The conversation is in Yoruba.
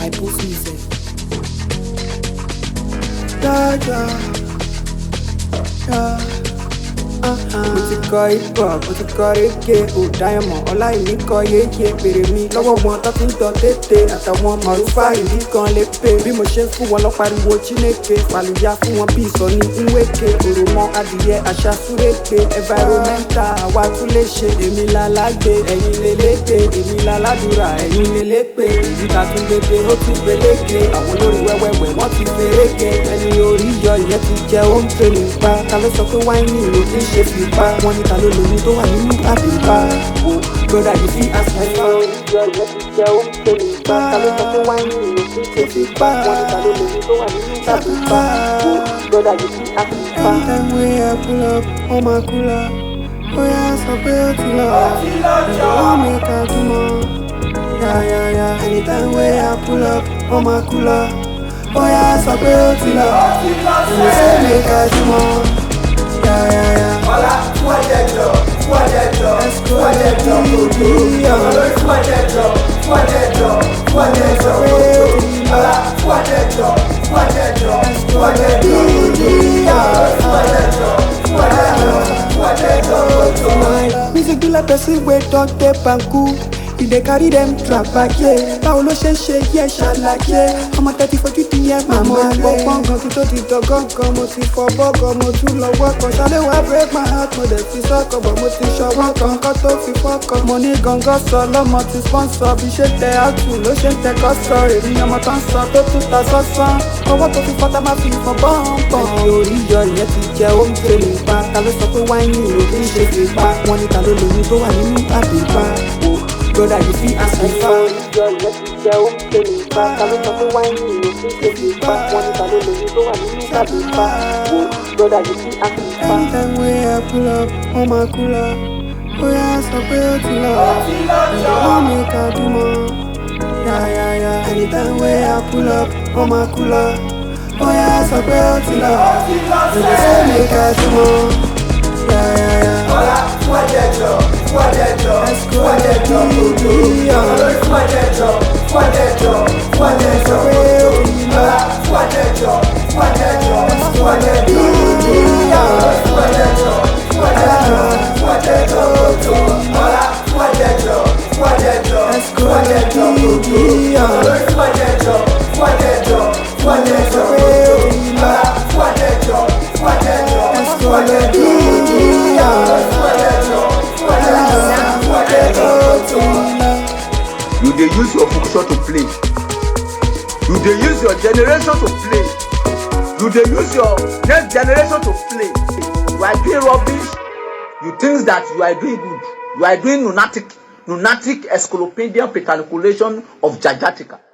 my pussy sef. Jaja, ja. mo ti kọ hip hop mo ti kọ reggae ò dáyẹmọ ọláìní kọ yéye pèrè mi lọ́wọ́ wọn tó ti ń tọ tètè àtàwọn mọ̀rúfà ìdí kan lè pè bí mo ṣe ń fún wọn lọ́pariwo chineke fàlùyà fún wọn bí ìsọ̀ní nweke òròmọ adìyẹ àṣà súrèké environmental àwa tún lè ṣe èmi lálágbé ẹ̀yin lélẹ́gbé èmi láládùúrà ẹ̀yin lélẹ́pẹ́ ìdíkà tún gbégbé ó tún gbélégbé àwọn olórí wẹ́wẹ́wẹ́ wọ́n ti fèrèké ẹni orí yọ ìyẹn ti jẹ ó ń pè nípa ta ló sọ pé wáìnì ló fi ń ṣe fipá wọn ní ta ló lóyún tó wà nínú àbíbá broda yìí fi àṣàyàn orí yọ ìyẹn ti jẹ ó ń pè nípa ta ló sọ pé wáìnì ló fi ń ṣe fipá wọn ní ta ló lóyún tó wà nínú àbíbá broda yìí fi àṣàyàn. anytime wey i pull up wọ́n máa kú lọ bóyá sọ pé ó ti lọ ìwọ́n mi kà túmọ̀ yáyáyá anytime wey i pull up wọ́n máa kú lọ bóyá sọ pé ó ti lọ ìwọ́n mi kà túmọ̀ yáyáyá. Ọlá fún ẹ̀jẹ̀jọ, fún ẹ̀jẹ̀jọ, fún ẹ̀jẹ̀jọ, kòtò. Olórí fún ẹ̀jẹ̀jọ, fún ẹ̀jẹ̀jọ, fún ẹ̀jẹ̀jọ, kòtò. Ọlá fún ẹ̀jẹ̀jọ, fún ẹ̀jẹ̀jọ, fún ẹ̀jẹ̀jọ, kòtò. Olórí fún ẹ̀jẹ̀jọ, fún ẹ̀jẹ̀jọ, fún ẹ̀jẹ̀jọ, kòtò. music be like person wey don tape and cool e dey carry dem trapaye báwo ló ṣe ń ṣe yẹ ṣàlàyé ọmọ tẹ́tí fojú ti yẹ màmá rẹ̀ gbọ̀ngàn kí tó ti dọ̀gọ́ngàn mo ti fọ bọ́gàn mo tún lọ́wọ́ kan ṣálẹ̀ wá break my heart mo dẹ̀ fi sọ́kàn bọ̀ mo ti ṣọwọ́ kan kọ́ tó fi fọ́kàn mo ní gangan sọ lọ́mọ ti sponsor bí ṣe tẹ àtù ló ṣe ń tẹ kọ́sọ̀ èmi ọmọ tó ń sọ tó tún ta sọ́sán ọwọ́ tó fi fọ́tà máa fi ìfọ̀n bọ́ǹbọ̀n. ẹni orí yọ ìyẹn ti jẹ ó ń pè nípa ta ló sọ pé wáìnì ló fi ń ṣe fipá wọn ní ta ló lóyún tó wà nínú àbíbá broda yìí fi àṣà ìfà. ìjọ ìyẹn ti jẹ ó ń pè nípa ta ló sọ pé wáìnì ló fi ń ṣe fipá wọn ní ta ló lóyún tó wà nínú àbíbá broda yìí fi àṣà ìfà. anytime wey i pull up wọ́n máa kú lọ bóyá sọ pé ó ti lọ ìwọ́n mi kà dùmọ̀ yáyáyá anytime wey i pull up wọ́n máa kú lọ bóyá sọ pé ó ti lọ ìwọ́n mi kà dùmọ̀ yáyáyá. Ọlá fún ẹ̀jẹ̀jọ, fún ẹ̀jẹ̀jọ, fún ẹ̀jẹ̀jọ, kòtò. Olórí fún ẹ̀jẹ̀jọ, fún ẹ̀jẹ̀jọ, fún ẹ̀jẹ̀jọ, kòtò. Ọlá fún ẹ̀jẹ̀jọ, fún ẹ̀jẹ̀jọ, fún ẹ̀jẹ̀jọ, kòtò. Olórí fún ẹ̀jẹ̀jọ, fún ẹ̀jẹ̀jọ, fún ẹ̀jẹ̀jọ, kòtò. Ọlá fún ẹ̀jẹ̀jọ, fún ẹ̀jẹ̀jọ, fún ẹ̀jẹ̀jọ, kòtò. Olórí fún ẹ̀jẹ̀jọ, fún ẹ̀jẹ̀jọ, fún ẹ̀jẹ̀jọ, kòtò. Ọlá fún ẹ̀jẹ̀jọ, fún ẹ̀jẹ̀jọ, fún ẹ̀jẹ̀jọ, kòtò. You dey use your function to play. You dey use your generation to play. You dey use your next generation to play. You are doing rubbish. You think that you are doing good. You are doing lunatic, lunatic encyclopedian petriculation of Jajatica.